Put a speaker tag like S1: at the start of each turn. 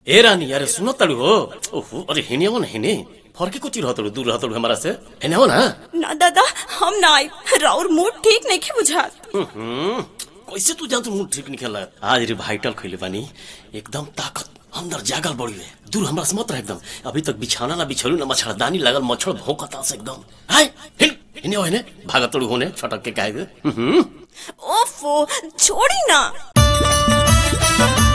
S1: ए रानी अरे सुनो तड़ू हो ओहो अरे हेने हो ना हेने फर्के को चिर हतड़ू दूर हतड़ू हमारा से हेने हो ना
S2: ना दादा हम ना आई राउर मूड ठीक नहीं के बुझात
S1: हम्म, कैसे तू जान तू मुंह ठीक निकल आज रे भाइटल खइले बानी एकदम ताकत अंदर जागल बड़ी है दूर हमरा से मत रह एकदम अभी तक बिछाना ना बिछलू ना मच्छरदानी लगल मच्छर भौंकता से एकदम हाय हिल हिने हो हेने भागत तड़ू होने छटक के काहे हम्म
S2: ओफो छोड़ी ना